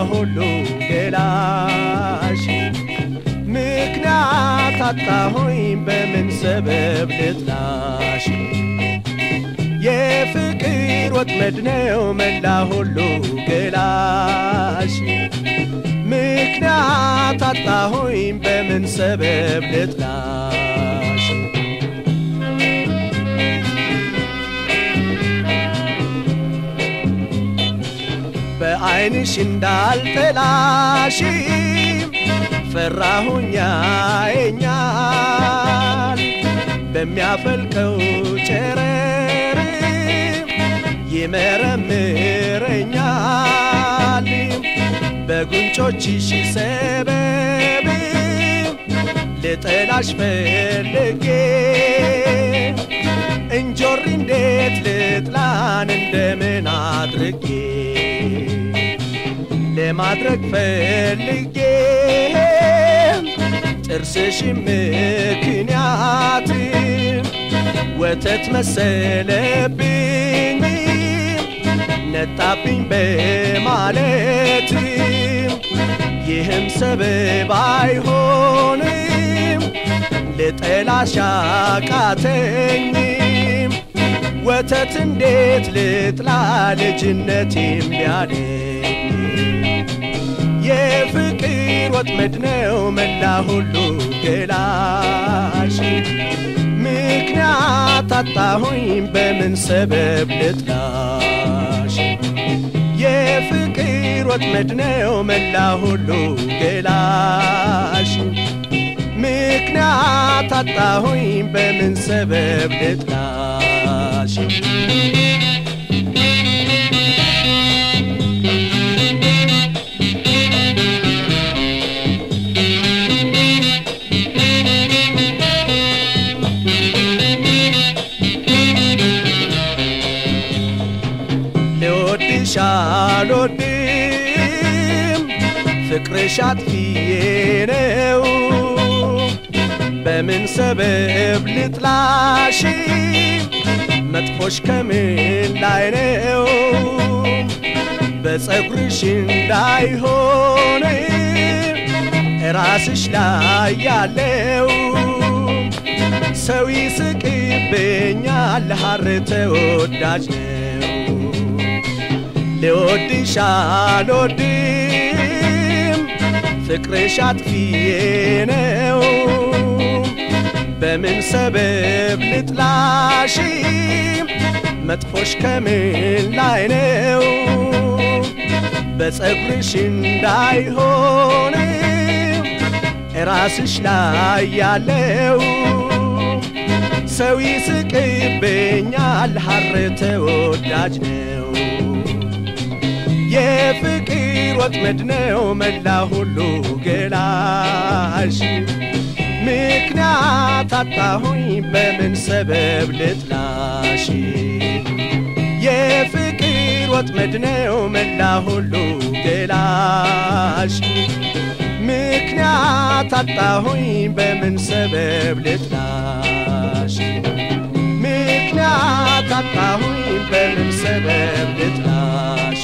ሁሉ ገላሽ ምክንያት አጣሁኝ በምን ሰበብ ልጥላሽ የፍቅር ወጥመድ ነው መላ ሁሉ ገላሽ ምክንያት አጣሁኝ በምን ሰበብ ልጥላሽ በዐይንሽ እንዳልጠላሽ ፈራሁኛ የኛል በሚያፈልቀው ጨረር ይመረምረኛል በጉንጮችሽ ሰበብ ልጠላሽ ፈልጌ እንጆሪ እንዴት ልጥላን እንደምን አድርጌ ለማድረግ ፈልጌ ጥርስሽ ምክንያት ወተት መሰለብኝ ነጣብኝ በማለት ይህም ሰበብ አይሆንም ልጠላሽ አቃተኝ ወተት እንዴት ልጥላ ልጅነት የሚያለኝ የፍቅር ወጥመድ ነው መላ ሁሉ ገላሽ ምክንያት አጣሁኝ በምን ሰበብ ልጥላሽ የፍቅር ወጥመድ ነው መላ ሁሉ ገላሽ ምክንያት አጣሁኝ በምን ሰበብ ልጥላሽ ልወድሽ አልወድም ፍቅርሽ አጥፊዬ ነው በምን ሰበብ ልጥላሽ መጥፎሽ ከምን ላይ ነው በፀጉርሽ እንዳይሆን ራስሽ ላይ ያለው ሰው ይስቅብኛል ሐር ተወዳጅ ነው ልወድሽ አልወድም ፍቅርሽ አጥፊዬ ነው በምን ሰበብ ልጥላሽ መጥፎሽ ከምን ላይ ነው በፀጉርሽ እንዳይሆን ራስሽ ላይ ያለው ሰው ይስቅብኛል ሐር ተወዳጅ ነው የፍቅር ወጥመድ ነው መላ ሁሉ ገላሽ ምክንያት አጣሁኝ በምን ሰበብ ልጥላሽ የፍቅር ወጥመድ ነው መላ ሁሉ ገላሽ ምክንያት አጣሁኝ በምን ሰበብ ልጥላሽ ምክንያት አጣሁኝ በምን ሰበብ ልጥላሽ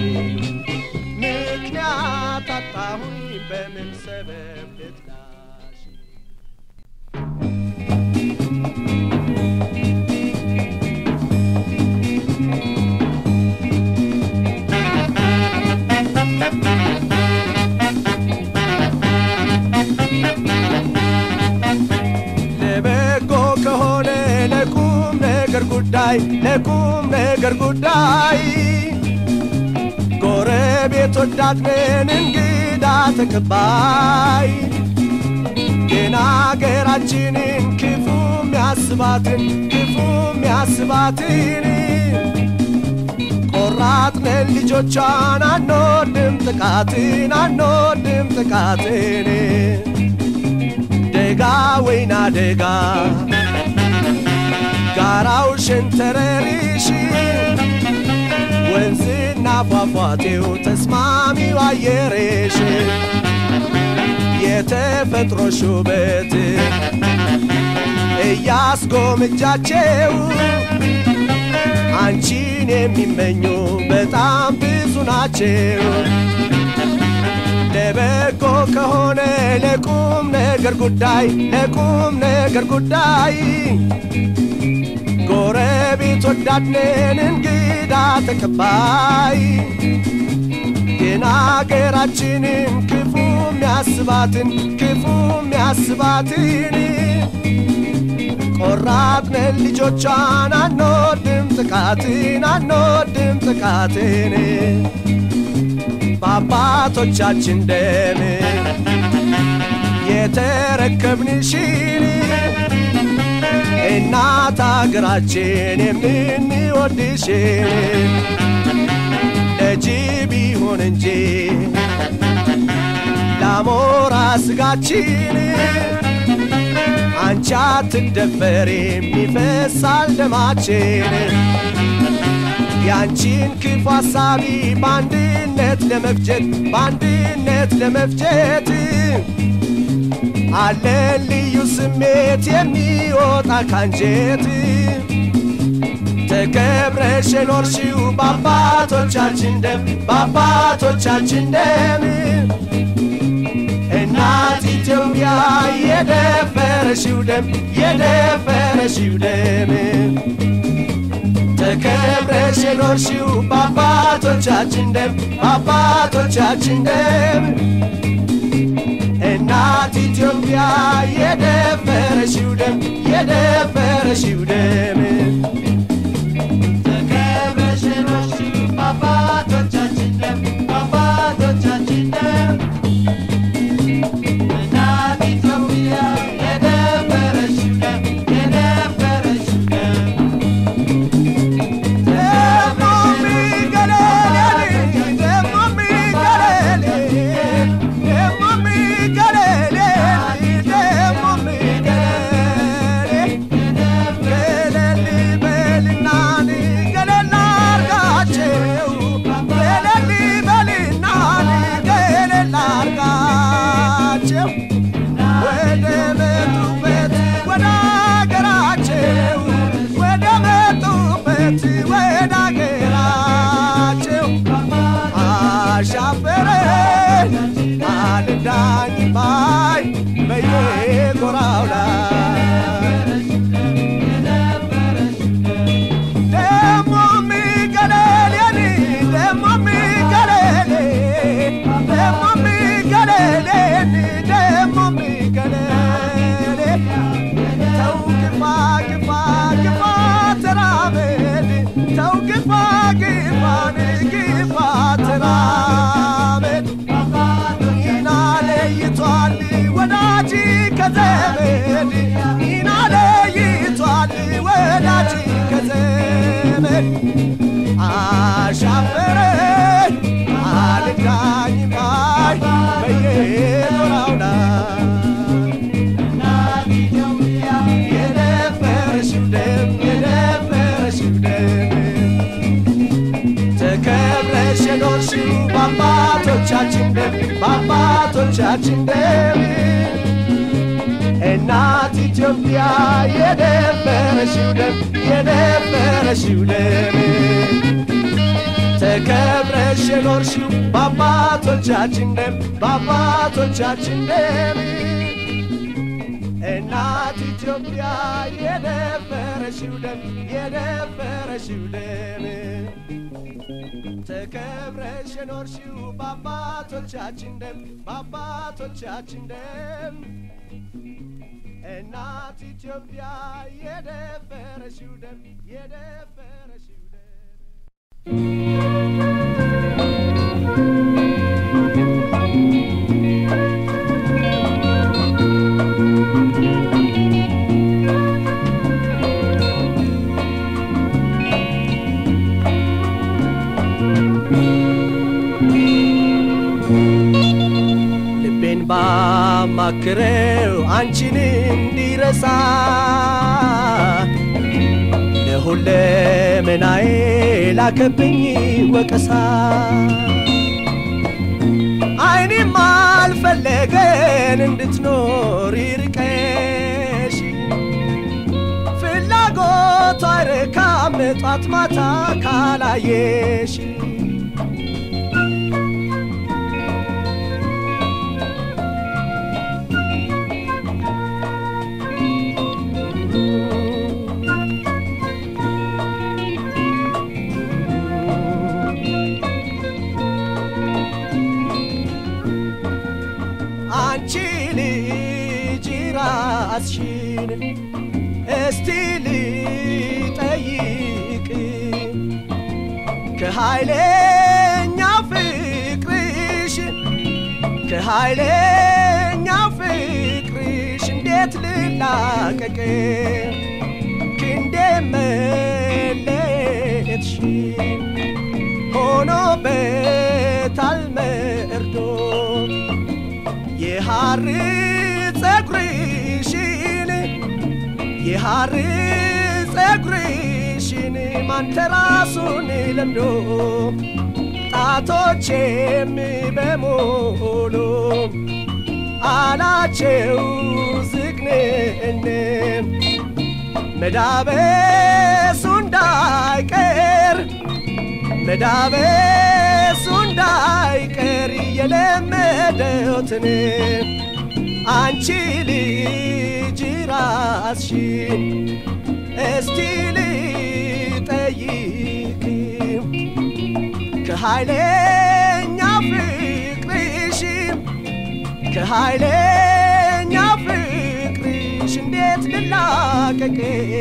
ምክንያት አጣሁኝ በምን ሰበብ ልጥላሽ ለበጎ ከሆነ ለቁም ነገር ጉዳይ ለቁም ነገር ጉዳይ ጎረቤት ወዳድነን እንግዳ ተቀባይ ግን አገራችንን ክፉ ሚያስባትን ክፉ ሚያስባትን ቆራጥነን ልጆቿን አንወድም ጥቃትን አንወድም ጥቃትን ደጋ ወይና ደጋ ጋራው ሸንተረሪሽ ወንዝና ፏፏቴው ተስማሚው አየሬሽ የተፈጥሮሽ ውበት እያስጎምጃቸው አንቺን የሚመኙ በጣም ብዙ ናቸው። ለበጎ ከሆነ ለቁም ነገር ጉዳይ ለቁም ነገር ጉዳይ ጎረቤት ወዳድነን እንግዳ ተቀባይ ግን አገራችንን ክፉ የሚያስባትን ክፉ የሚያስባትን ቆራጥነን ልጆቿን አንወድም ጥቃትን አንወድም ጥቃትን በአባቶቻችን ደም የተረከብንሽን እናት አገራችን የምንወድሽን ለጅብ ይሁን እንጂ ለአሞራ ስጋችን አንቺ አትደፈሪም ይፈሳል ደማችን ያንቺን ክፉ ሐሳቢ በአንድነት ለመፍጀት በአንድነት ለመፍጀት አለ ልዩ ስሜት የሚወጣ ካንጀት ተከብረሽ የኖርሽው በአባቶቻችን ደም በአባቶቻችን ደም እናት ኢትዮጵያ የደፈረሽው ደም የደፈረሽው ደም ተከብረሽ የኖርሽው በአባቶቻችን ደም በአባቶቻችን ደም እናት ኢትዮጵያ የደፈረሽው ደም የደፈረሽው ደም ተከብረሽ የኖርሽው በአባቶቻችን ደም በአባቶቻችን ደም እናት ኢትዮጵያ የደፈረሽው ደም የደፈረሽው ደም ወደ መጡበት ወደ አገራቸው ወደ መጡበት ወደ አገራቸው አሻፈረን አልዳኝ ባይ በየጎራው ላይ ደሞ ሚገለሌኒ ደሞ ሚገለሌ ደሞ ሚገለሌኒ ደሞ ሚገለሌ ተው ግፋ ግፋ ግፋ ተራመድ ተው ግፋ ግፋን ግፋ ተራመድ ኢና ለይቷል ወዳጅ ከዘመድ ኢና ለይቷል ወዳጅ ከዘመድ አሻፈረኝ አልዳኝ ባይ በየጎራው ላይ የደፈረሽው ደም የደፈረሽው ደም ተከብረሽ የኖርሽው በአባቶቻችን ደም በአባቶቻችን ደም እናት ኢትዮጵያ የደፈረሽው ደም የደፈረሽው ደም ተከብረሽ የኖርሽው በአባቶቻችን ደም በአባቶቻችን ደም እናት ኢትዮጵያ የደፈረሽው ደም የደፈረሽው ደም ተከብረሽ የኖርሽው በአባቶቻችን ደም በአባቶቻችን ደም እናት ኢትዮጵያ የደፈረሽው ደም የደፈረሽው ደም ልቤን ባማክረው አንቺን እንዲረሳ ለሁለመናዬ ላከብኝ ወቀሳ አይኔም አልፈለገን እንድትኖር ይርቀሽ ፍላጎቷ አይረካም ጧት ማታ ካላየሽ ራስሽን እስቲ ልጠይቅ ከኃይለኛ ፍቅርሽ ከኃይለኛ ፍቅርሽ እንዴት ልላቀቅ ክንዴ መለየትሽን ሆኖበታል መርዶ የሐር ጸጉርሽን የሐር ጸጉርሽን ማንተራሱን ለምዶ ጣቶቼም በሞሎ አላቸው ዝግንን መዳበሱ እንዳይቀር መዳበሱ እንዳይቀር የለመደውትን አንቺ ልጅ ራስሽን እስቲ ልጠይቅ ከኃይለኛ ፍቅርሽ ከኃይለኛ ፍቅርሽ እንዴት ልላቀቅ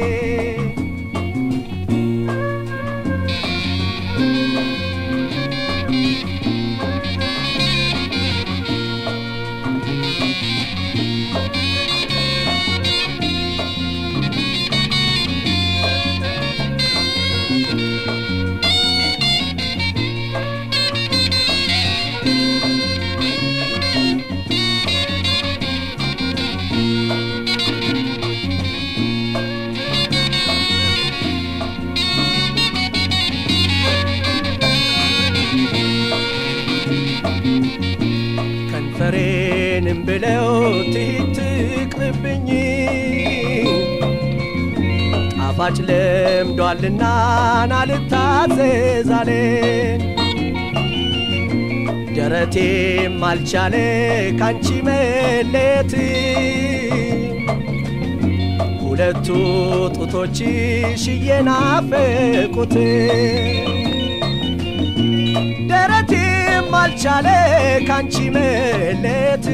ከንፈሬንም ብለው ትሂት ትቅርብኝ ጣፋጭ ለምዷልና ናልታዘዛለ ደረቴም አልቻለ ካንቺ መሌት ሁለቱ ጡቶችሽ እየናፈቁት ደረቴም አልቻለ ካንቺ መሌት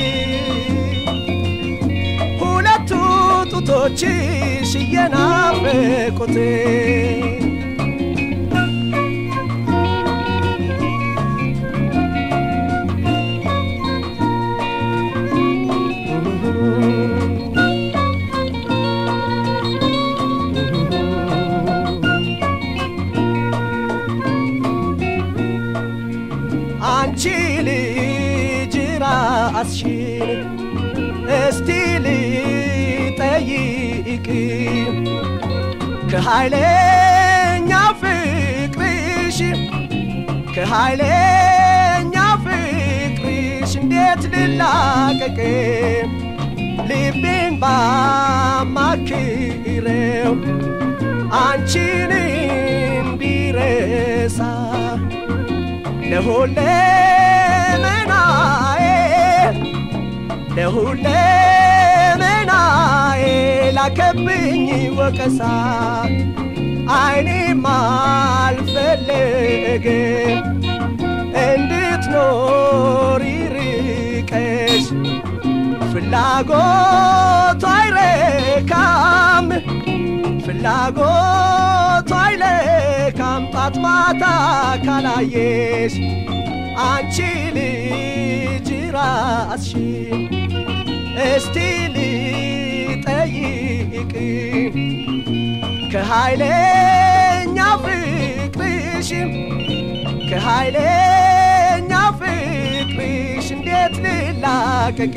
ሁለቱ ጡቶችሽ እየናፈቁት አንቺ ልጅ ራስሽን እስቲ ልጠይቅ ከኃይለኛ ፍቅርሽ ከኃይለኛ ፍቅርሽ እንዴት ልላቀቅ ልቤን ባማክረው አንቺን እንዲረሳ ለሁለመናዬ ለሁለመናዬ ላከብኝ ወቀሳ አይኔም አልፈለገም እንድትኖሪ ርቀሽ ፍላጎቱ አይረካም ፍላጎቱ አይለካም ጧት ማታ ካላየሽ አንቺ ልጅ ራስሽን እስቲ ልጠይቅ ከኃይለኛ ፍቅርሽ ከኃይለኛ ፍቅርሽ እንዴት ልላቀቅ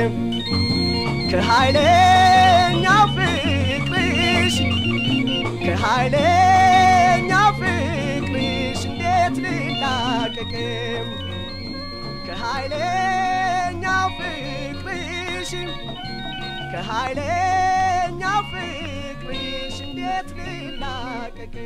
ከኃይለኛ ፍቅርሽ ከኃይለኛ ፍቅርሽ እንዴት ልላቀቅ ከኃይለኛ ፍቅርሽ ከኃይለኛ ፍቅርሽ እንዴት ልላቀቅ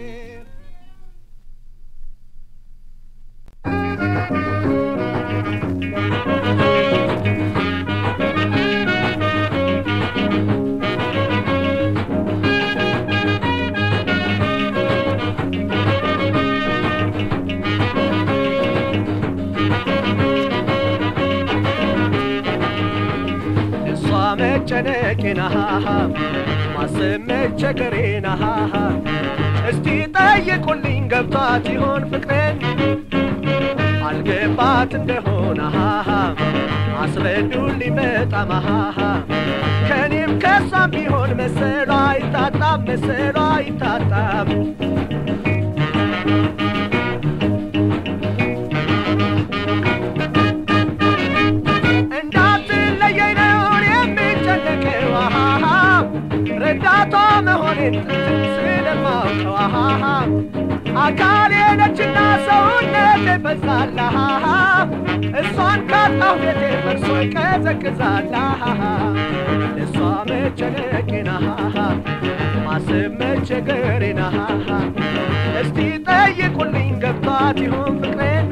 እሷ መጨነቄን አሃ ማሰብ መቸገሬን እስቲ ጠይቁልኝ ገብቷት ይሆን ፍቅሬን አልገባት እንደሆነ አስረዱልኝ በጣም ከኔም ከሷም ቢሆን መሰሏ አይታጣም መሰሏ አይታጣም እንዳትለየኝ ነው የሚጨነቀው ረዳቷ መሆኔን ጥንትም ስለማውቀው አካሌ ነችና ሰውነት ይበዛላ እሷን ካጣሁ ቤቴ ፈርሶ ይቀዘቅዛላ እሷ መጨነቄና ማሰብ መቸገሬና እስቲ ጠይቁልኝ ገብቷት ይሆን ፍቅሬን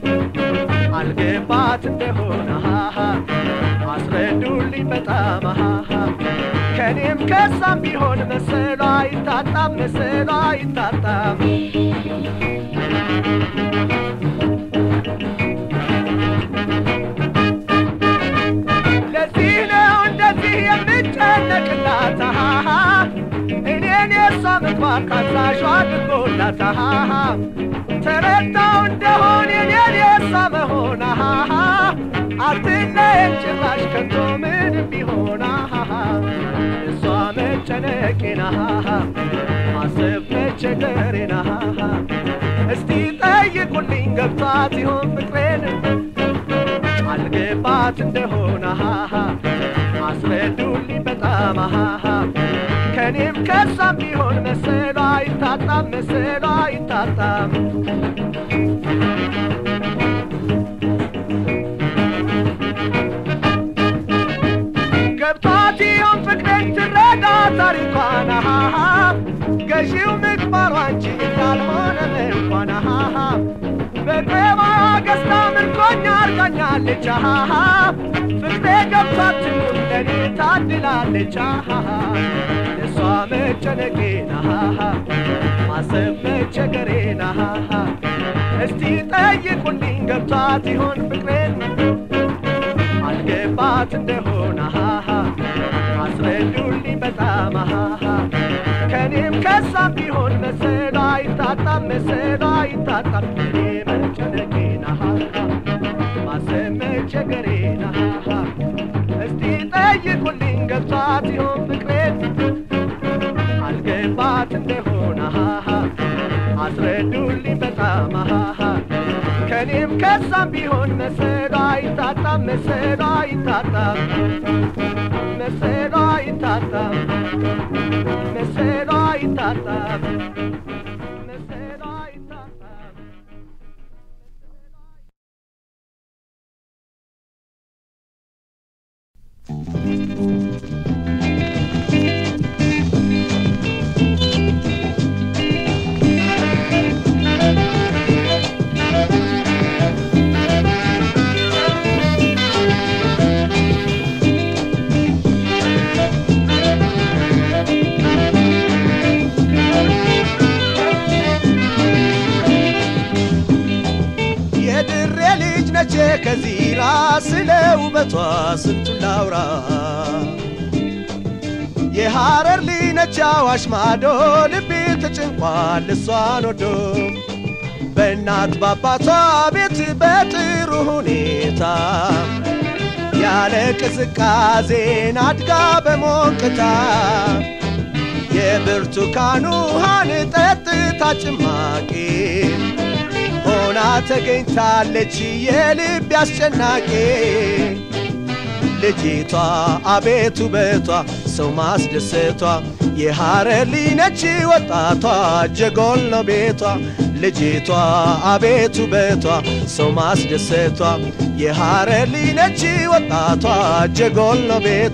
አልገባት እንደሆነ አስረዱልኝ በጣም ከኔም ከሳም ቢሆን መሰሏ አይታጣም መሰሏ አይታጣም ለዚህ ነው እንደዚህ የምጨነቅላት እኔን የሷ ምግባር ካዛዧ አድርጎላት ተረዳው እንደሆን የኔን የሷ መሆን አትለየን ጭራሽ ከቶ ምንም ቢሆን እሷ መጨነቄና ማሰብ መቸገሬና እስቲ ጠይቁልኝ ገብቷት ይሆን ፍቅሬን አልገባት እንደሆነ አስረዱልኝ በጣም ከኔም ከሳም ቢሆን መሰሏ አይታጣም መሰሏ አይታጣም ገብቷት ይሆን ፍቅሬን ትረዳ ታሪኳን ገዢው ምግባሯ እንጂ እንዳልሆነ እንኳን በቅባ ገዝታ ምርኮኛ አርጋኛለች ፍቅሬ ገብቷት ትኑር ለኔ ታድላለች እሷ መጨነቄና ማሰብ መቸገሬና እስቲ ጠይቁልኝ ገብቷት ይሆን ፍቅሬን አልገባት እንደሆነ አስረዱልኝ በጣም ከኔም ከሳም ቢሆን መሰሏ አይታጣም መሰሏ አይታጣም እኔ መጨነቄና ማሰብ መቸገሬና እስቲ ጠይቁልኝ ገብቷት ይሆን ፍቅሬን አልገባት እንደሆነ አስረዱልኝ በጣም ከኔም ከሳም ቢሆን መሰሏ አይታጣም መሰሏ አይታጣም መሰሏ አይታጣም መሰሏ አይታጣም መሰሏ አይታጣም የድሬ ልጅ ነቼ ከዚራ ስለ ውበቷ ስንቱን ላውራ የሐረር ልጅ ነች አዋሽ ማዶ ልቤ ተጨንቋል እሷን ወዶ በእናት ባባቷ ቤት በጥሩ ሁኔታ ያለ ቅዝቃዜን አድጋ በሞቅታ የብርቱካን ውሃን ጠጥታ ጭማቂ ሆና ተገኝታለች የልብ አስጨናቂ ልጅቷ አቤት ውበቷ ሰው ማስደሰቷ የሐረር ልጅ ነች ወጣቷ ጀጎል ነው ቤቷ ልጅቷ አቤት ውበቷ ሰው ማስደሰቷ የሐረር ልጅ ነች ወጣቷ ጀጎል ነው ቤቷ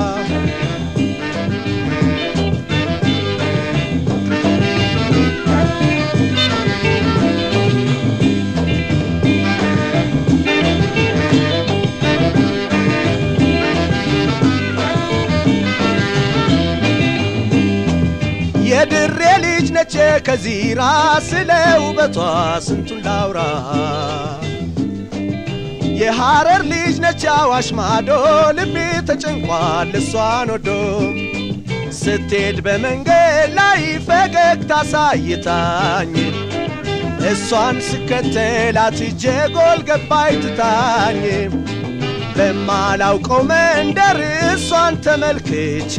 የድሬ ልጅ ነች ከዚራ ስለ ውበቷ ስንቱን ላውራ የሐረር ልጅ ነች አዋሽ ማዶ ልቤ ተጨንቋል እሷን ወዶ ስትሄድ በመንገድ ላይ ፈገግታ ሳይታኝ እሷን ስከተላት ጀጎል ገባይ ትታኝ በማላውቀው መንደር እሷን ተመልክቼ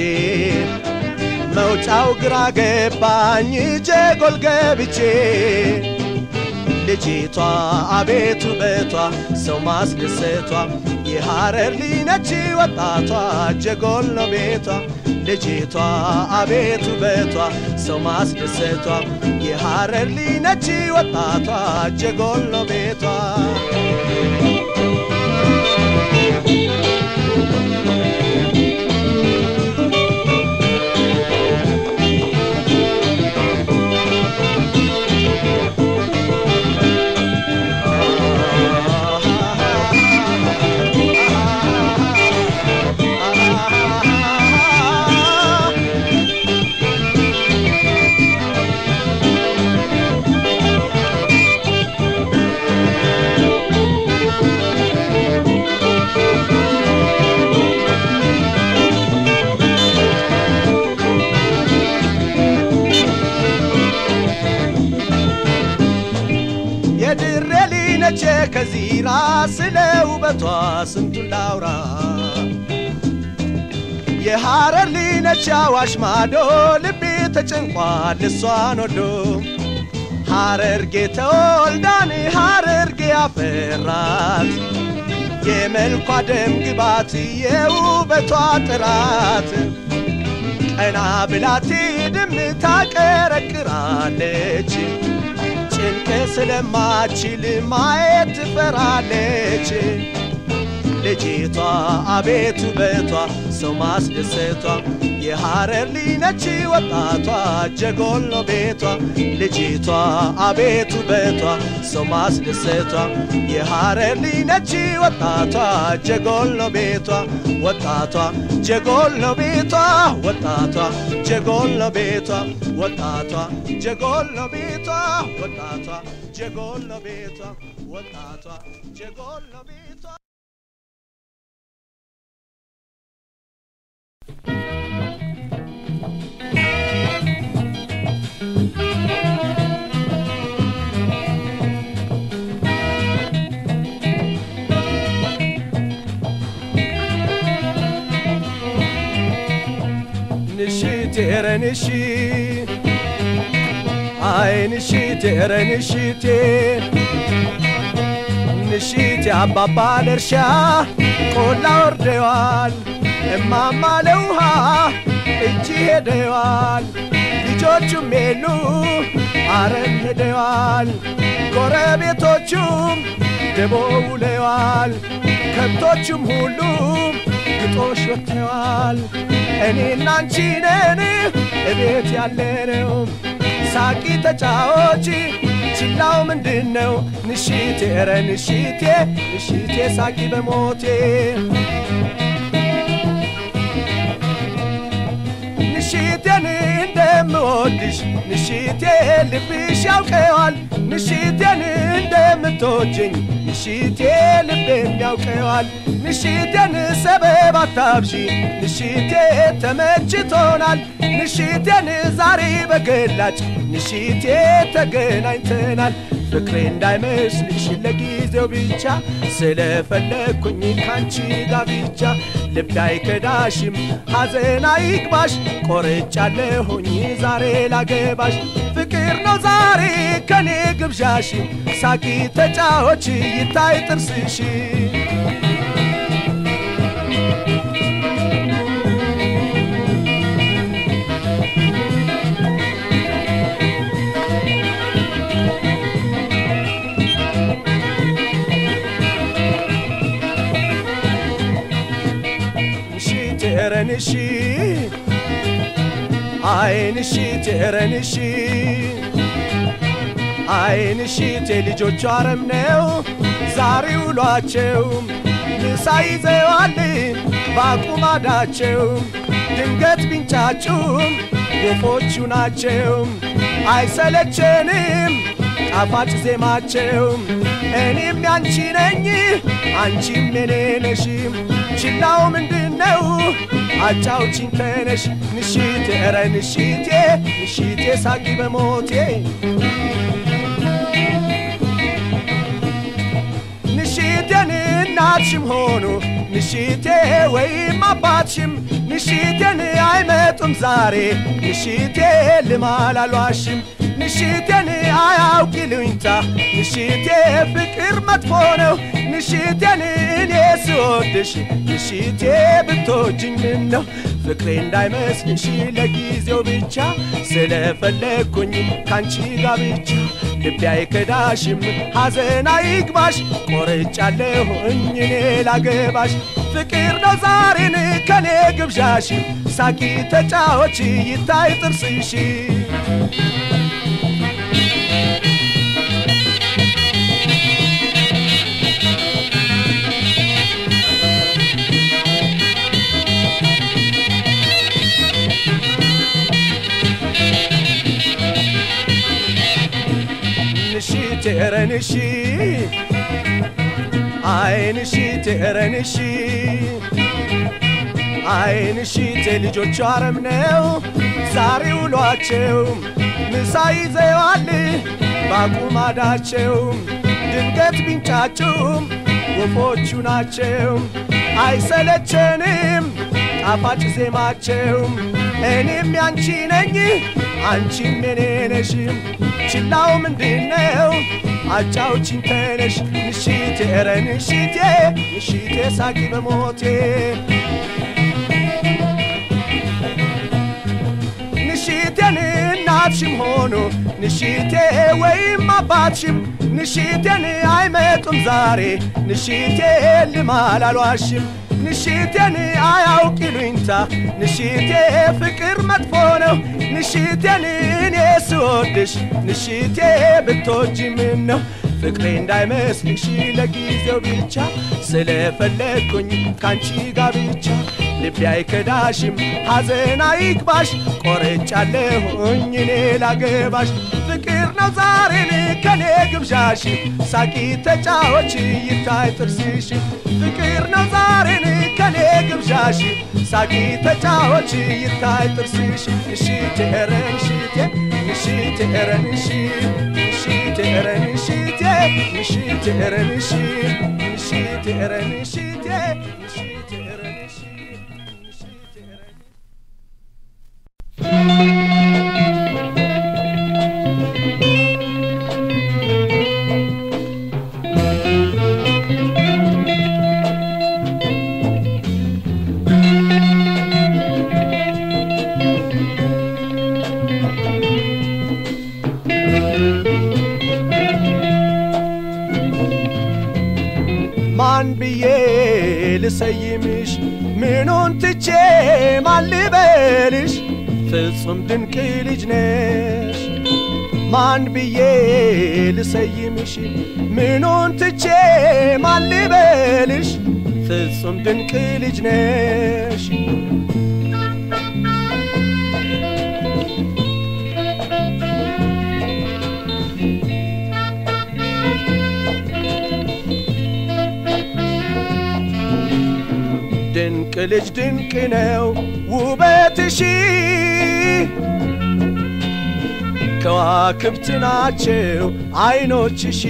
መውጫው ግራ ገባኝ ጀጎል ገብቼ ልጅቷ አቤት ውበቷ ሰው ማስደሰቷ የሐረር ሊነች ወጣቷ ጀጎል ነው ቤቷ ልጅቷ አቤት ውበቷ ሰው ማስደሰቷ የሐረር ሊነች ወጣቷ ጀጎል ነው ቤቷ የድሬ ሊነቼ ከዚራ ስለ ውበቷ ስንቱን ላውራ የሐረር ሊነች አዋሽ ማዶ ልቤ ተጨንቋል እሷን ወዶ ሐረርጌ ተወልዳን ሐረርጌ አፈራት የመልኳ ደም ግባት የውበቷ ጥራት ቀና ብላቴ ድም ታቀረቅራለች ጭንቅ ስለማችል ማየት ትፈራለች ልጅቷ አቤት ውበቷ ሰው ማስደሰቷ የሐረር ሊነች ወጣቷ ጀጎል ነው ቤቷ ልጅቷ አቤት ውበቷ ሰው ማስደሰቷ የሐረር ሊነች ወጣቷ ጀጎል ነው ቤቷ ወጣቷ ጀጎል ነው ቤቷ ወጣቷ ጀጎል ነው ቤቷ ወጣቷ ጀጎል ነው ቤቷ ወጣቷ ጀጎል ነው ቤቷ ወጣቷ ጀጎል ነው ቤቷ ንሽት ኧረ ንሽት አይ ንሽት ኧረ ንሽቴ ንሽት አባባ ለእርሻ ቆላ ወርደዋል እማማ ለውሃ እጅ ሄደዋል ልጆቹም የሉ አረም ሄደዋል ጎረቤቶቹም ደቦ ውለዋል ከብቶቹም ሁሉም ግጦሽ ወጥተዋል እኔና አንቺ ነን እቤት ያለነው ሳቂ ተጫዎች ችላው ምንድን ነው ንሽቴ ኧረ ንሽቴ ንሽቴ ሳቂ በሞቴ ንሽቴን እንደምወድሽ ንሽቴ ልብሽ ያውቀዋል ንሽቴን እንደምትወጅኝ ንሽቴ ልቤም ያውቀዋል ንሽቴን ሰበብ አታብዢ ንሽቴ ተመችቶናል ንሽቴን ዛሬ በገላጭ ንሽቴ ተገናኝተናል ፍቅሬ እንዳይመስልሽ ለጊዜው ብቻ ስለፈለግኩኝ ካንቺ ጋር ብቻ ልቤ አይከዳሽም ሐዘን አይግባሽ ቆርጫለሁኝ ዛሬ ላገባሽ ፍቅር ነው ዛሬ ከኔ ግብዣሽ ሳቂ ተጫዎች ይታይ ጥርስሽ ቴረንሺ አይንሺ ቴረንሺ አይንሺ ልጆቹ አረም ነው ዛሬ ውሏቸው ምሳ ይዘዋል ባቁማዳቸው ድንገት ቢንጫጩም ወፎቹ ናቸው አይሰለቸንም ጣፋጭ ዜማቸው እኔም ያንቺ ነኝ አንቺም የኔ ነሽ ችላው ምንድነው አጫውቺኝ ተነሽ ንሽቴ ኧረ ንሽቴ ንሽቴ ሳቂ በሞቴ ንሽቴን እናትሽም ሆኑ ንሽቴ ወይም አባትሽም ንሽቴን አይመጡም ዛሬ ንሽቴ ልማል አልዋሽም ንሽቴን አያውቅ ይሉኝታ ንሽቴ ፍቅር መጥፎ ነው ንሽቴን እኔ ስወድሽ ንሽቴ ብትወጂኝ ምን ነው ፍቅሬ እንዳይመስልሽ ለጊዜው ብቻ ስለፈለግኩኝ ካንቺ ጋር ብቻ ልቤ አይከዳሽም ሐዘን አይግባሽ ቆርጫለሁኝ እኔ ላገባሽ ፍቅር ነው ዛሬን ከኔ ግብዣሽ ሳቂ ተጫዎች ይታይ ጥርስሽ ንሺ ትረንሺ አይንሺ ትረንሺ አይንሺ ልጆቹ አረም ነው ዛሬ ውሏቸው ምሳ ይዘዋል ባቁማዳቸው ድንገት ቢንጫጩም ወፎቹ ናቸው አይሰለቸንም ጣፋጭ ዜማቸው እኔም ያንቺ ነኝ አንቺም የኔ ነሽ ችላው ምንድነው አጫውቺኝ ተነሽ ንሽቴ ኧረ ንሽቴ ንሽቴ ሳቂ በሞቴ ንሽቴን እናትሽም ሆኑ ንሽቴ ወይም አባትሽም ንሽቴን አይመጡም ዛሬ ንሽቴ ልማል አልዋሽም ንሽቴን አያውቅ ይሉኝታ ንሽቴ ፍቅር መጥፎ ነው ንሽቴን እኔ ስወድሽ ንሽቴ ብትወጂ ምን ነው ፍቅሬ እንዳይመስልሽ ለጊዜው ብቻ ስለፈለግኩኝ ካንቺ ጋር ብቻ ልቤ አይከዳሽም ሐዘን አይግባሽ ቆርጫለሁኝ እኔ ላገባሽ ፍቅር ነው ዛሬን ከኔ ግብዣሽ ሳቂ ተጫዎች ይታይ ጥርስሽ ፍቅር ነው ዛሬን ከኔ ግብዣሽ ሳቂ ተጫዎች ይታይ ጥርስሽ እሺ ትረን ሽቴ እሺ ትረን እሺ እሺ ትረን ሽቴ እሺ ትረን እሺ እሺ ትረን ሽቴ እሺ ትረን እሺ እሺ ትረን ማን ብዬ ልሰይምሽ ምኑን ትቼ ማን ልበልሽ ፍጹም ድንቅ ልጅ ነሽ ማን ብዬ ልሰይምሽ ምኑን ትቼ ማን ልበልሽ ፍጹም ድንቅ ልጅ ነሽ ድንቅ ልጅ ድንቅ ነው ውበትሽ ከዋክብት ናቸው አይኖችሽ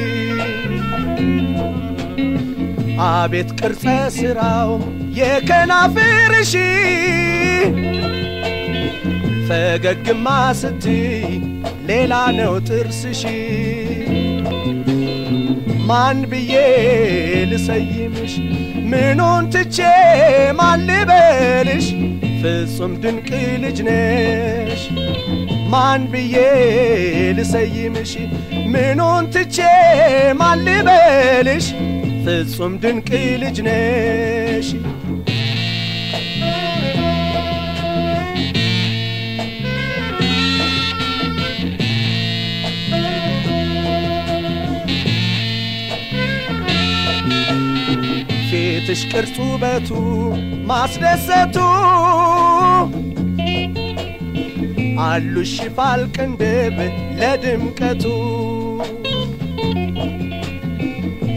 አቤት ቅርጸ ሥራው የከናፍርሽ ፈገግማ ስትይ ሌላ ነው ጥርስሽ ማን ብዬ ልሰይምሽ ምኑን ትቼ ማን ልበልሽ ፍጹም ድንቅ ልጅ ነሽ ማን ብዬ ልሰይምሽ ምኑን ትቼ ማን ልበልሽ ፍጹም ድንቅ ልጅ ነሽ ፊትሽ ቅርጹ ውበቱ ማስደሰቱ አሉሽ ሽፋል ቅንድብ ለድምቀቱ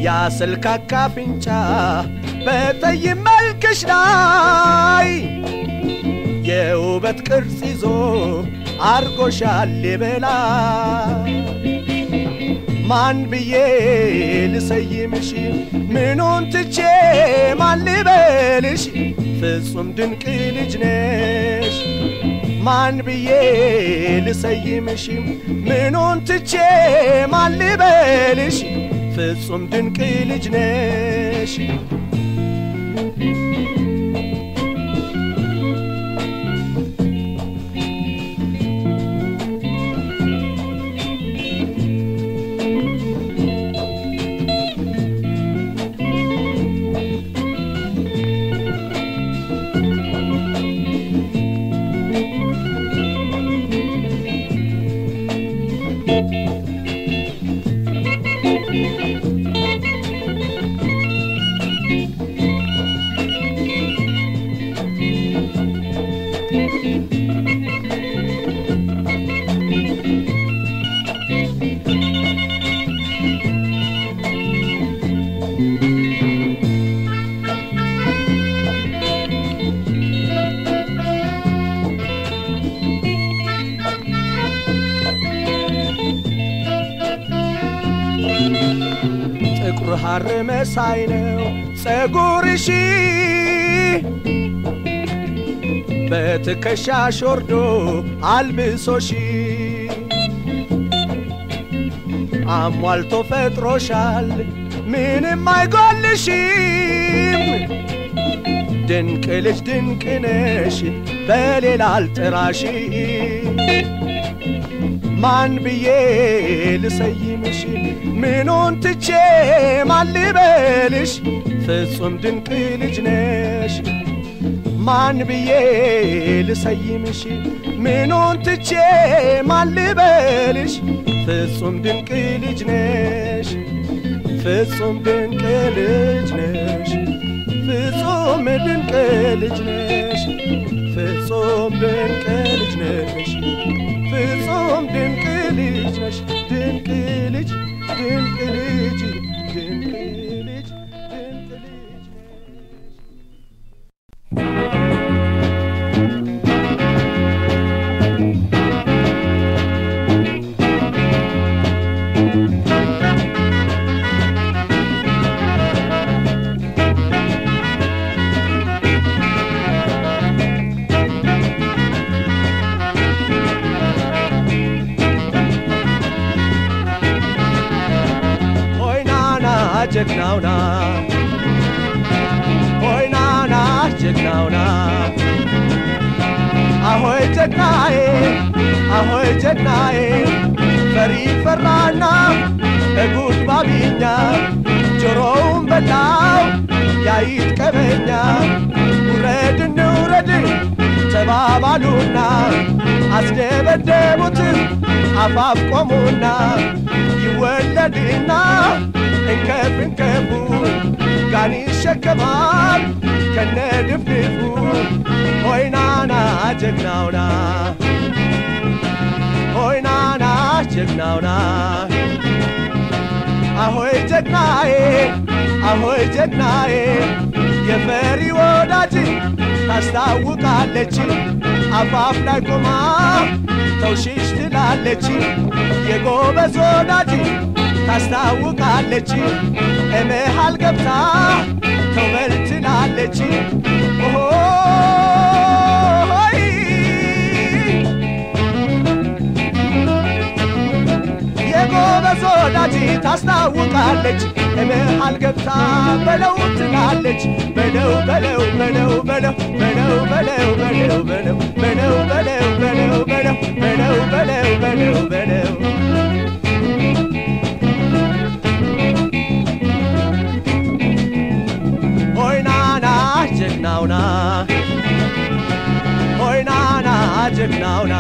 ያስልካካ አፍንጫ በጠይም መልክሽ ላይ የውበት ቅርጽ ይዞ አርጎሻል የበላይ ማን ብዬ ልሰይምሽ ምኑን ትቼ ማን ልበልሽ ፍጹም ድንቅ ልጅ ነሽ ማን ብዬ ልሰይምሽ ምኑን ትቼ ማን ልበልሽ ፍጹም ድንቅ ልጅ ነሽ ጥቁር ሐር መሳይ ነው ጸጉርሽ በትከሻሽ ወርዶ አልብሶሽ አሟልቶ ፈጥሮሻል ምንም አይጎልሽም ድንቅ ልጅ ድንቅ ነሽ በሌላ አልጥራሽ ማን ብዬ ልሰይምሽ ምኑን ትቼ ማን ልበልሽ ፍጹም ድንቅ ልጅ ነሽ ማን ብዬ ልሰይምሽ ምኑን ትቼ ማን ልበልሽ ፍጹም ድንቅ ልጅ ነሽ ፍጹም ድንቅ ልጅ ነሽ ፍጹም ድንቅ ልጅ ነሽ ፍጹም ድንቅ ልጅ ነሽ ፍጹም ድንቅ ልጅ ነሽ ድንቅ ልጅ ድንቅ ልጅ ድንቅ ልጅ ድንቅ ልጅ ነሽ ሆይ ናና ጀግናውና ሆይ ናና ጀግናውና አሆይ ጀግናዬ አሆይ ጀግናዬ ፈሪ ፈራና እጉድ ባቢኛ ጆሮውን በላው ያይት ቀበኛ ውረድ እንውረድ ተባባሉና አስደበደቡት አፋፍ ቆሙና ይወለድና እንከፍ እንከፉ ጋን ይሸከማል ከነ ድፍድፉ ሆይናና ጀግናውና ሆይናና ጀግናውና አሆይ ጀግናዬ አሆይ ጀግናዬ የፈሪ ወዳጅ ታስታውቃለች አፋፍ ላይ ቆማ ተውሽሽ ትላለች የጎበዝ ወዳጅ ታስታውቃለች እመሃል ገብታ ተውበል ትላለች ኦሆይ የጎበዝ ወዳጅ ታስታውቃለች እመሃል ገብታ በለው ትላለች በለው በለው በለው በለው በለው በለው በለው በለው በለው በለው በለው በለው በለው በለው በለው በለው ሆይናና ጀግናውና ሆይናና ጀግናውና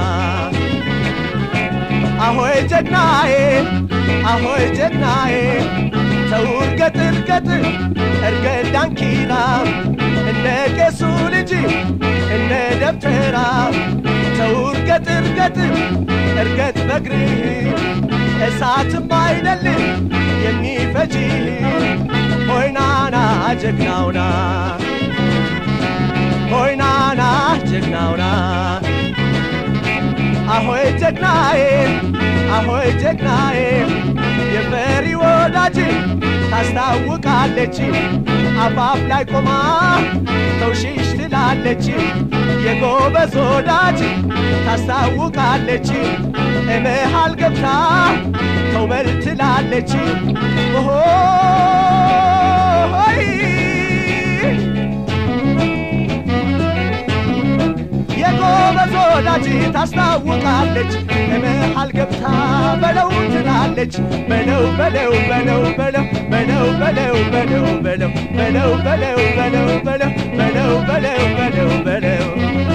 አሆይ ጀግናዬ አሆይ ጀግናዬ ተው እርገጥ እርገጥ እርገጥ ዳንኪራ እንደ ቄሱ ልጅ እንደ ደብተራ ተው እርገጥ እርገጥ እርገጥ በግርህ እሳትም አይደል የሚፈ ፈጂ ሆይናና ጀግናውና ሆይናና ጀግናውና አሆይ ጀግናዬ አሆይ ጀግናዬ የፈሪ ወዳጅ ታስታውቃለች አፋፍ ላይ ቆማ ተውሽሽ ትላለች የጎበዝ ወዳጅ ታስታውቃለች እመሃል ገብታ ተውበል ትላለች ሆይ የጎበዝ ወዳጅ ታስታውቃለች እመሃል ገብታ በለው ትላለች በለው በለው በለው በለው በለው በለው በለው በለው በለው በለው በለው በለው በለው በለው በለው በለው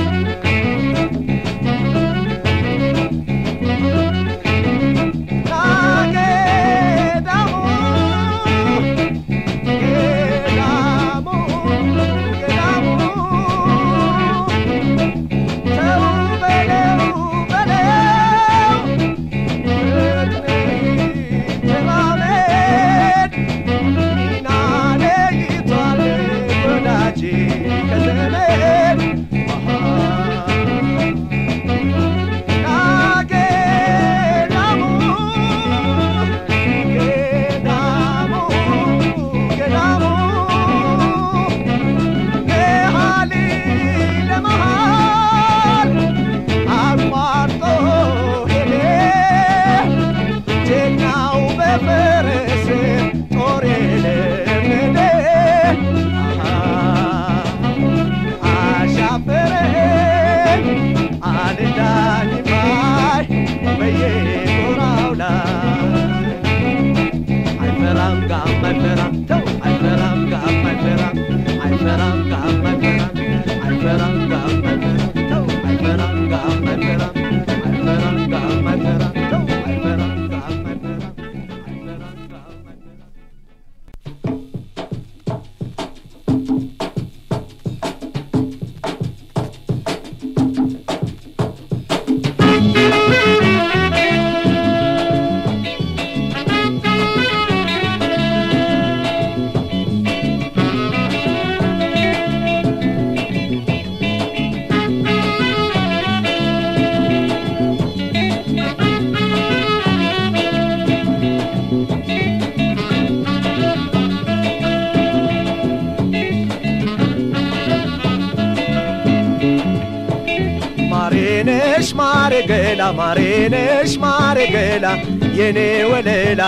ማሬነሽ ማሬገላ ማሬነሽ ማሬገላ የኔ ወለላ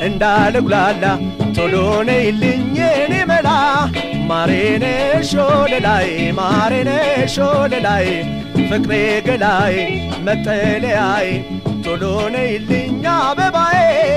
እንዳልጉላላ ቶሎ ነይልኝ የኔ መላ ማሬነሽ ወለላይ ማሬነሽ ወለላይ ፍቅሬ ገላይ መጠለያይ ቶሎ ነይልኝ አበባዬ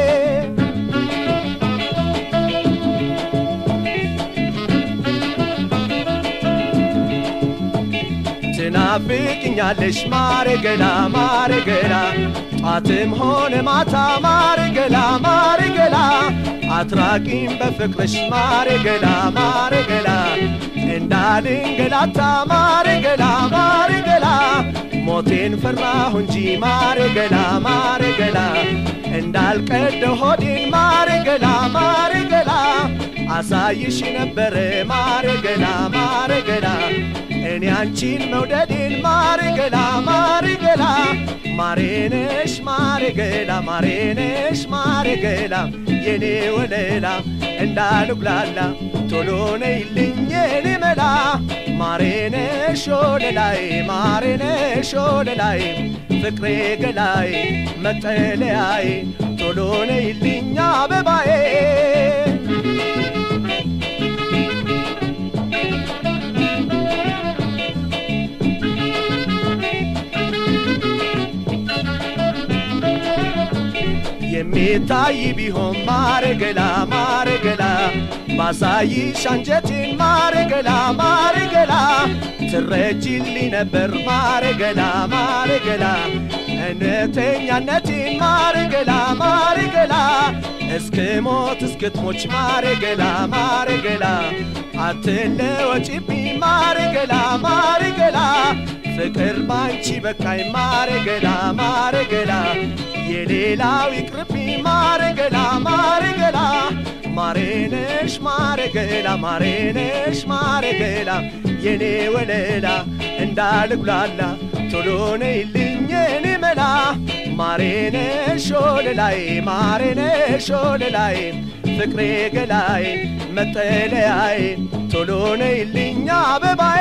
ትናፍቅኛለሽ ማሬ ገላ ማሬ ገላ ጧትም ሆነ ማታ ማሬ ገላ ማሬ ገላ አትራቂም በፍቅርሽ ማሬ ገላ ማሬ ገላ እንዳልንገላታ ማሬ ገላ ማሬ ገላ ሞቴን ፈራሁ እንጂ ማሬ ገላ ማሬ ገላ እንዳልቀደ ሆዴን ማሬ ገላ ማሬ ገላ አሳይሽ ነበረ ማሬ ገላ ማሬ ገላ እኔ አንቺን መውደዴን ማሬ ገላ ማሬ ገላ ማሬነሽ ማሬ ገላ ማሬነሽ ማሬ ገላ የኔ ወለላ እንዳልጉላላ ቶሎ ነይልኝ የኔ መላ ማሬነሽ ወለላይ ማሬነሽ ወለላይ ፍቅሬ ገላይ መጠለያይ ቶሎ ነይልኝ አበባዬ የሚታይ ቢሆን ማረገላ ማረገላ ባሳይሽ አንጀቴን ማረገላ ማረገላ ትረጅልኝ ነበር ማረገላ ማረገላ እውነተኛነቴን ማረገላ ማረገላ እስክ ሞት እስክትሞች ማረገላ ማረገላ አትለወጪብኝ ማረገላ ማረገላ ፍቅር ባንቺ በቃኝ ማረ ገላ ማረ ገላ የሌላው ይቅርብኝ ማረ ገላ ማረ ገላ ማሬነሽ ማረ ገላ ማሬነሽ ማረ ገላ የኔ ወለላ እንዳልጉላላ ቶሎ ነይልኝ የኔ መላ ማሬነሽ ወለላይ ማሬነሽ ወለላይ ፍቅሬ ገላይ መጠለያዬ ቶሎ ነይልኝ አበባዬ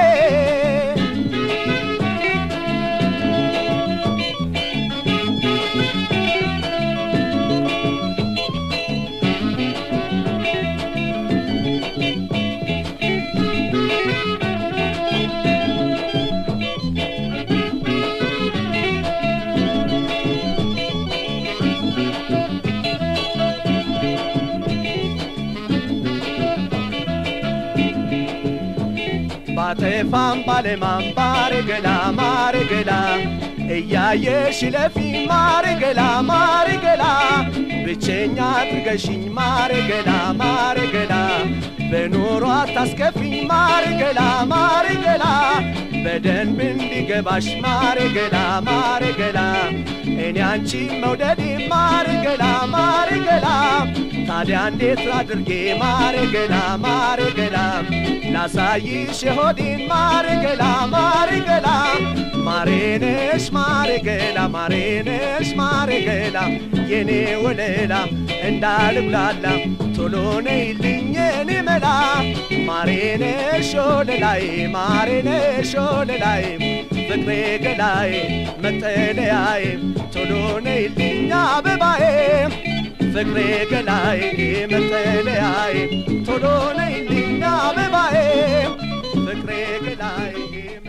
ባጠፋም ባለማም ባረገላ ማረገላ እያየሽ ለፊ ማረገላ ማረገላ ብቸኛ አድርገሽኝ ማረገላ ማረገላ በኑሮ አታስከፊኝ ማረገላ ማረገላ በደንብ እንዲገባሽ ማረገላ ማረገላ እኔ አንቺ መውደዴ ማረገላ ማረገላ ታዲያ እንዴት አድርጌ ማረገላ ማረገላ ላሳይሽ የሆዴን ማረገላ ማረገላ ማሬነሽ ማረገላ ማሬነሽ ማረገላ የኔ ወለላ እንዳልጉላላ ቶሎ ነይልኝ የኔ መላ ማሬነሽ ወለላይ ማሬነሽ ወለላይ ፍቅሬ ገላይ መጠለያዬ ቶሎ ነይልኝ አበባዬ ፍቅሬ ገላይ መጠለያዬ ቶሎ ነይልኝ አበባዬ ፍቅሬ ገላይ